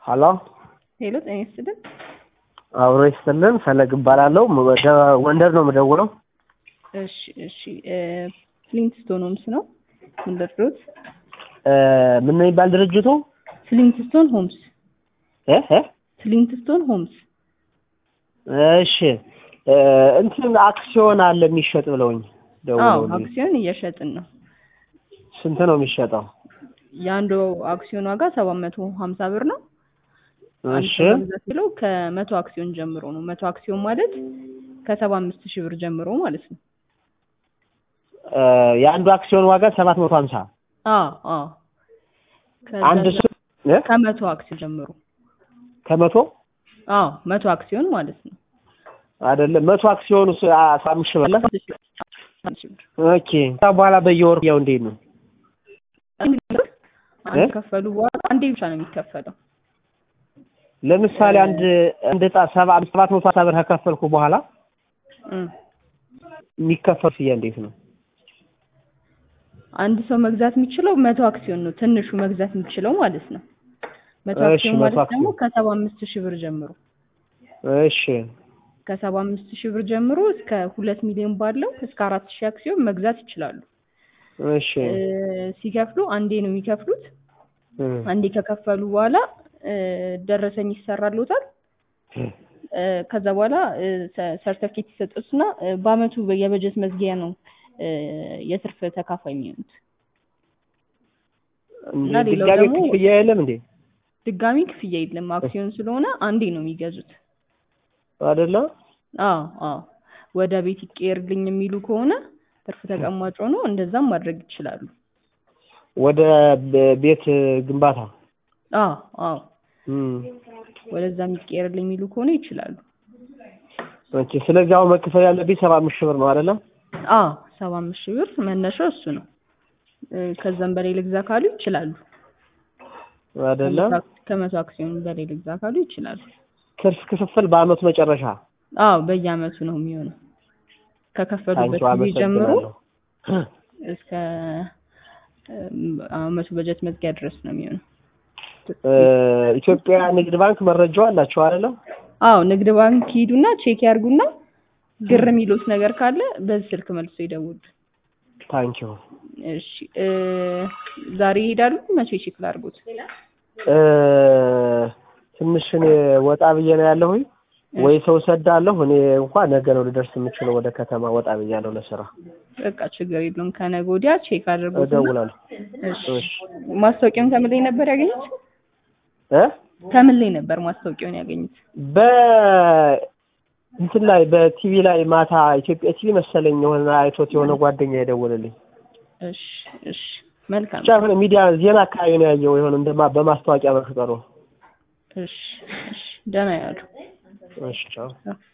ሀሎ ሄሎ ጤና ይስጥልን። አብሮ ይስጥልን። ፈለግ እባላለሁ። ወደ ጎንደር ነው የምደውለው። እሺ እሺ ፍሊንትስቶን ሆምስ ነው ምን ልርዶት? እ ምን ነው የሚባል ድርጅቱ? ፍሊንትስቶን ሆምስ እ እ ፍሊንትስቶን ሆምስ እሺ እ እንትን አክሲዮን አለ የሚሸጥ ብለውኝ አዎ ደውለውልኝ። አክሲዮን እየሸጥን ነው። ስንት ነው የሚሸጠው? የአንዱ አክሲዮን ዋጋ ሰባት መቶ ሀምሳ ብር ነው። አንድ እሺ ሰው መግዛት ብለው ከመቶ አክሲዮን ጀምሮ ነው። መቶ አክሲዮን ማለት ከሰባ አምስት ሺህ ብር ጀምሮ ማለት ነው። እ የአንዱ አክሲዮን ዋጋ ሰባት መቶ ሀምሳ አዎ አዎ ከዛ አንድ ጀ- ሱ እ ከመቶ አክሲዮን ጀምሮ ከመቶ አዎ መቶ አክሲዮን ማለት ነው። አይደለም መቶ አክሲዮኑ ስ- አስራ አምስት ሺህ ብር ነው። አንድ ሺህ ብር። ኦኬ ከዛ በኋላ በየወሩ ያው እንዴት ነው? አንድ እ? ከፈሉ በኋላ አንዴ ብቻ ነው የሚከፈለው። ለምሳሌ አንድ አንድ ዕጣ ሰባ ሰባት መቶ ሀምሳ ብር ከከፈልኩ በኋላ እም። የሚከፈል ፍያ እንዴት ነው? አንድ ሰው መግዛት የሚችለው መቶ አክሲዮን ነው። ትንሹ መግዛት የሚችለው ማለት ነው። መቶ እሺ፣ አክሲዮን መቶ ማለት ደግሞ አክሲዮን። ከሰባ አምስት ሺህ ብር ጀምሮ እሺ ከሰባ አምስት ሺህ ብር ጀምሮ እስከ ሁለት ሚሊዮን ባለው እስከ አራት ሺህ አክሲዮን መግዛት ይችላሉ። እሺ እ፣ ሲከፍሉ አንዴ ነው የሚከፍሉት። እ፣ አንዴ ከከፈሉ በኋላ እ፣ ደረሰኝ ይሰራልዎታል። እ፣ ከዛ በኋላ እ፣ ሰ- ሰርተፍኬት ይሰጡትና እ፣ በአመቱ የበጀት መዝጊያ ነው እ፣ የትርፍ ተካፋይ የሚሆኑት። እንዴ እና ሌላው ድጋሜ ደግሞ- ክፍያ የለም እንዴ? ድጋሚ ክፍያ የለም። አክሲዮን ስለሆነ አንዴ ነው የሚገዙት። አይደለ? አዎ አዎ። ወደ ቤት ይቀየርልኝ የሚሉ ከሆነ ትርፍ ተቀማጭ ሆኖ እንደዛም ማድረግ ይችላሉ። ወደ በ- ቤት ግንባታ አዎ አዎ። እም፣ ወደዛ የሚቀየርልኝ የሚሉ ከሆነ ይችላሉ። ኦኬ። ስለዚህ አሁን መክፈል ያለብኝ ሰባ አምስት ሺህ ብር ነው አይደለ? አዎ ሰባ አምስት ሺህ ብር መነሻው እሱ ነው። እ፣ ከዛም በላይ ልግዛ ካሉ ይችላሉ። አይደለ? ከመቶ አክሲዮን በላይ ልግዛ ካሉ ይችላሉ። ትርፍ ክፍፍል በአመቱ መጨረሻ አዎ በየአመቱ ነው የሚሆነው። ከከፈሉበት ታንኪው ጊዜ ጀምሮ አመሰግናለሁ። እስከ እም፣ አመቱ በጀት መዝጊያ ድረስ ነው የሚሆነው። እ፣ ኢትዮጵያ ንግድ ባንክ መረጃው አላቸው አይደለ? አዎ ንግድ ባንክ ሂዱና ቼክ ያርጉና ግር የሚሉት ነገር ካለ በዚህ ስልክ መልሶ ይደውሉ። ታንኪው እሺ እ፣ ዛሬ ይሄዳሉ? መቼ ቼክ ላድርጉት? እ፣ ትንሽ እኔ ወጣ ብዬ ነው ያለሁኝ ወይ ሰው ሰዳለሁ። እኔ እንኳን ነገ ነው ልደርስ የምችለው ወደ ከተማ ወጣ ብያለሁ ለስራ። በቃ ችግር የለውም። ከነገ ወዲያ ቼክ አድርጉት። እደውላለሁ። እሺ እሺ ማስታወቂያውን ከምን ላይ ነበር ያገኙት? እ ከምን ላይ ነበር ማስታወቂያውን ያገኙት? በ እንትን ላይ በቲቪ ላይ ማታ ኢትዮጵያ ቲቪ መሰለኝ የሆነ አይቶት የሆነ ጓደኛ የደወለልኝ እሺ እሺ መልካም ብቻ የሆነ ሚዲያ ዜና አካባቢ ነው ያየው የሆነ እንደማ በማስታወቂያ መፍጠሩ። እሺ እሺ ደህና ያሉ እሺ ቻው። አዎ።